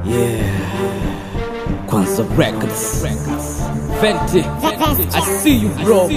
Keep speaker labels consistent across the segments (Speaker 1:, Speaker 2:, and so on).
Speaker 1: Yeah. Kwanza Records. Fenty. I see you bro.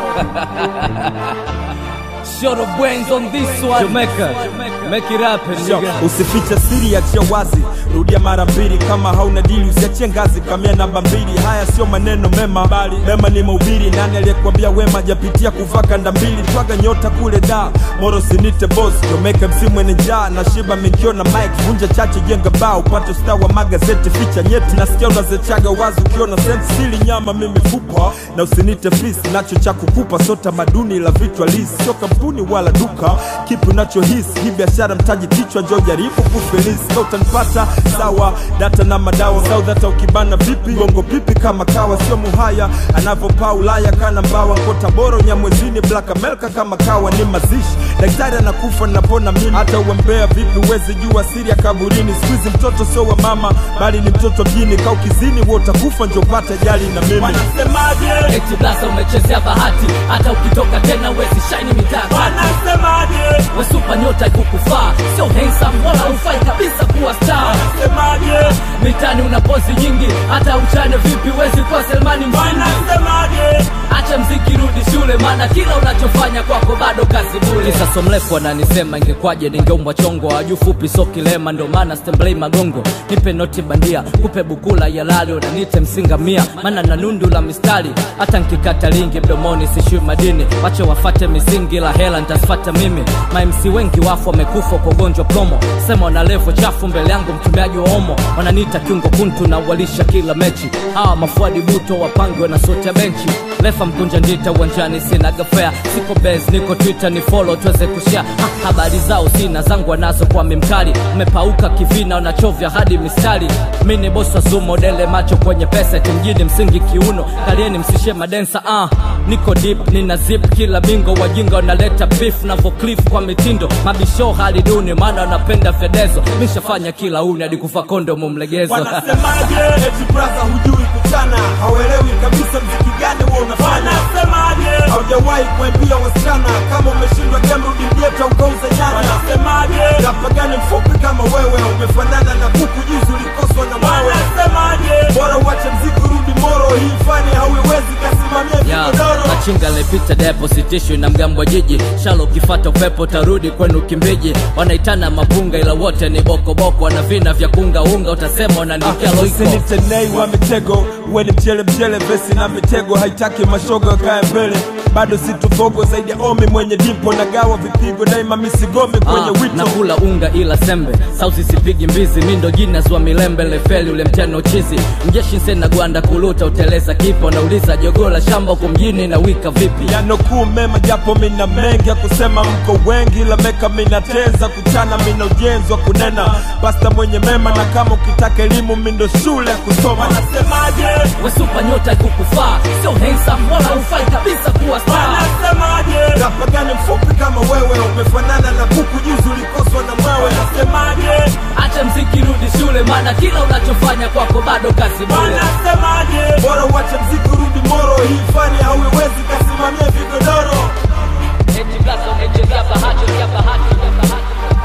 Speaker 1: Short of brains on this one. Jamaica. Make it happen, nigga.
Speaker 2: usifiche siri achia wazi rudia mara mbili kama hauna dili usiachie ngazi kamia namba mbili haya sio maneno mema bali mema ni mahubiri nani aliyekwambia wema japitia kuvaa kanda mbili twaga nyota kule da moro sinite boss jomeka msimu mwenye njaa na shiba minkiona mike vunja chache jenga bao upate star wa magazeti ficha nyeti nasikia unazechaga wazi ukiona sent sili nyama mimi fupa na usinite fis nacho cha kukupa so tamaduni la vichwa lisi sio kampuni wala duka kipi unachohisi hii biashara mtaji kichwa njo jaribu kufelisi ka utanipata sawa data na madawa sau hata ukibana vipi gongo pipi kama kawa sio muhaya anavyopaa ulaya kana mbawa kota boro nyamwezini black america kama kawa ni mazishi daktari anakufa napona mimi hata uembea vipi uwezi jua siri ya kaburini skuizi mtoto sio wa mama bali ni mtoto mjini ka ukizini wo utakufa njo pata jali na mimi
Speaker 3: Wanasemaje?
Speaker 1: Eti blasa umechezea bahati hata ukitoka tena wezi shine mitatu
Speaker 3: Wanasemaje?
Speaker 1: wesupa nyota ikukufaa sio handsome wala ufai kabisa kuwa star
Speaker 3: Wanasemaje?
Speaker 1: mitani una pozi nyingi hata uchane vipi wezi kuwa selmani mvindi
Speaker 3: Wanasemaje?
Speaker 1: acha mziki rudi shule maana kila unachofanya kwako bado kazi bule sasa mrefu ananisema ingekwaje ningeumbwa chongo aju fupi so kilema ndo maana stemblei magongo nipe noti bandia kupe bukula ya lali unanite msinga mia maana na nundu la mistari hata nkikata lingi mdomoni sishui madini wache wafate misingi la hela ntasfata mimi mamc wengi wafu wamekufa kwa ugonjwa promo sema wana levo chafu mbele yangu mtumiaji wa omo wananiita kiungo kuntu na walisha kila mechi hawa mafuadi buto wapangiwe na sote ya benchi lefa mkunja ndita uwanjani sina gafea siko bes niko twitter ni follow tuweze kushare ha, habari zao sina zangu wanazo kwa mimkali mmepauka kivina wanachovya hadi mistari mi ni bosi wa zumo dele macho kwenye pesa timjini msingi kiuno kalieni msishe madensa ah niko deep nina zip kila bingo wajinga wanaleta beef na voclif kwa mitindo mabisho hali duni maana wanapenda fedezo mishafanya kila uni hadi kufa kondo mumlegezo
Speaker 3: Wanasemaje?
Speaker 2: eti braza hujui kuchana hauelewi kabisa mziki gani huo unafanya
Speaker 3: Wanasemaje?
Speaker 2: haujawahi kuambia wasichana kama umeshindwa game rudi mjeta ukauza nyanya
Speaker 3: Wanasemaje?
Speaker 2: Kapagani mfupi kama wewe umefanana na kuku juzi ulikoswa na mawe
Speaker 3: Wanasemaje?
Speaker 2: bora uache mziki rudi moro hii fani hauiwezi kasimamia
Speaker 1: ya
Speaker 2: vigodoro
Speaker 1: machinga lepita deposit issue na mgambo jiji shalo ukifata upepo tarudi kwenu kimbiji wanaitana mapunga ila wote ni bokoboko wana vina vya kunga unga utasema wananikia loiko
Speaker 2: usinitenei wa mitego uwe ni mchele mchele vesi na mitego haitaki mashoga kaya mbele bado situfogo zaidi ya omi mwenye dimpo nagawa vipigo daima misigome kwenye
Speaker 1: Ah,
Speaker 2: wito
Speaker 1: nakula unga ila sembe sausi sipigi mbizi mindo jinas wa milembe lefeli ule mteno chizi mjeshi nsena gwanda kuluta uteleza kipo nauliza jogola shamba huko mjini na wika vipi
Speaker 2: yanokuu mema japo mina mengi ya kusema mko wengi ila meka minateza kuchana mina ujenzi wa kunena pasta mwenye mema na kama ukitaka elimu mindo shule ya kusoma
Speaker 3: Wanasemaje?
Speaker 1: wesupa nyota ikukufaa sio handsome wala ufai kabisa kuwa star
Speaker 3: Wanasemaje?
Speaker 2: kapagani mfupi kama wewe umefanana na kuku juzi ulikoswa na mwewe
Speaker 3: Wanasemaje?
Speaker 1: acha mziki rudi shule maana kila unachofanya kwako bado kazi bure
Speaker 3: Wanasemaje?
Speaker 2: bora uache mziki rudi moro hii fani hauiwezi kasimamia vigodoro
Speaker 1: Eti blaza umechezea bahati ya bahati ya bahati